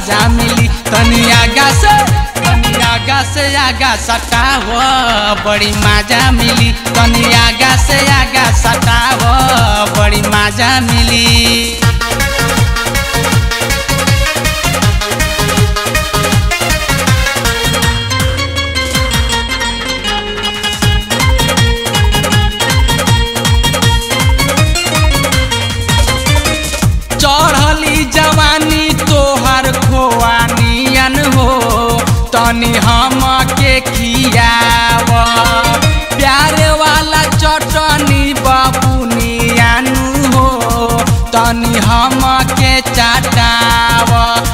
साजा मिली तनी आगा से तनी आगा से आगा सटाव बड़ी मजा मिली तनी आगा से आगा सटाव बड़ी मजा मिली चढ़ली जवानी तोहर खोआनियन हो तनी हम के खियाव प्यारे वाला चटनी बबुनियन हो तनी हम के चटाव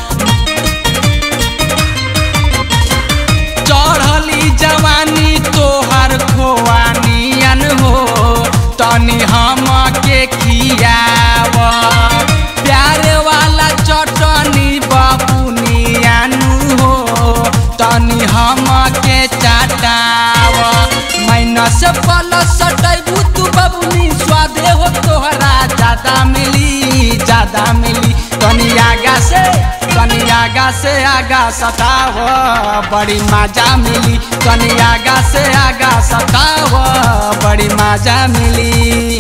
चढ़ली जवानी तोहर खोआनियन हो तनी हम के खियाव प्यारे वाला चटनी बबुनियान हो तनी हम के चटाव माइनस प्लस सटैबू तू बबुनी स्वादे हो तोहरा ज्यादा मिली ज्यादा मिली तनी आगा से तनी आगा से आगा सताव बड़ी मजा मिली तनी आगा से आगा सताव बड़ी मजा मिली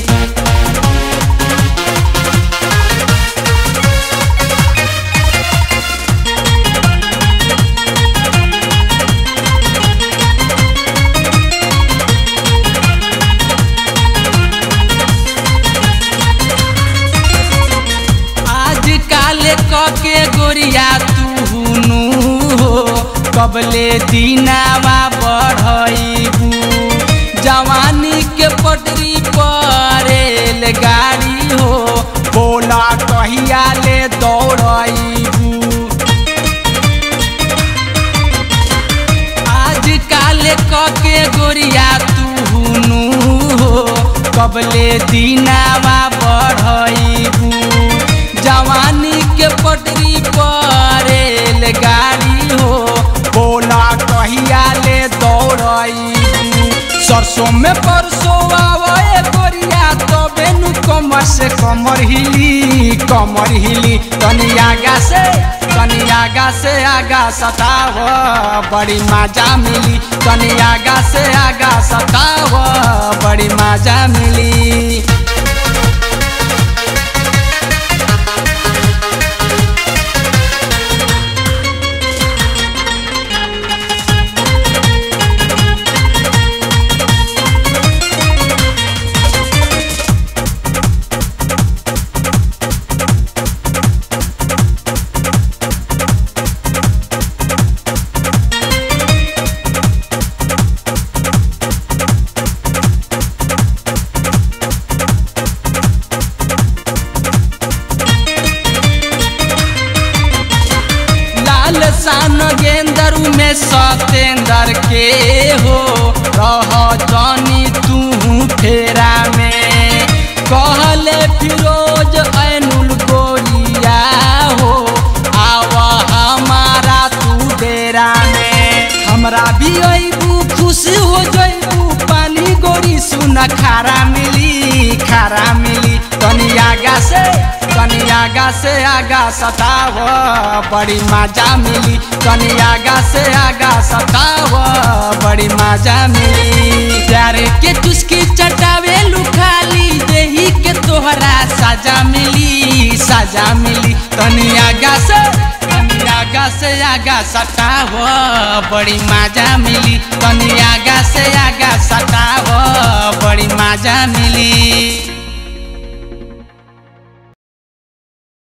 आज काले के गोरिया तू हो कबले दीनावा बढ़ैबू जवानी के पटरी पर गाड़ी हो बोला कहिया ले दौड़ैबू आज काले के गोरिया तू हो कबले दीनावा बढ़ैबू जवानी के पटरी पर गाड़ी हो बोला कहिया ले दौड़ैबू सरसों में परसों आवे गोरिया तो बेनु कमर से कमर हिली कमर हिली तनी आगा से तनी आगा से आगा सताव बड़ी मजा मिली तनी आगा से आगा सताव बड़ी मजा मिली लाल सान गेंदर में सतेंदर के हो रह जानी तू फेरा में कहले फिरोज ऐनुल गोरिया हो आवा हमारा तू डेरा में हमरा भी अबू खुश हो जइबू पानी गोरी सुन खारा मिली खारा मिली तनी आगा से तनी आगा से आगा सताव बड़ी मजा मिली तनी आगा से आगा सताव बड़ी मजा मिली प्यार के चुस्की चटावे लुखाली देही के तोहरा साजा मिली साजा मिली तनी आगा से तनी आगा से आगा सताव बड़ी मजा मिली तनी आगा से आगा सताव बड़ी मजा मिली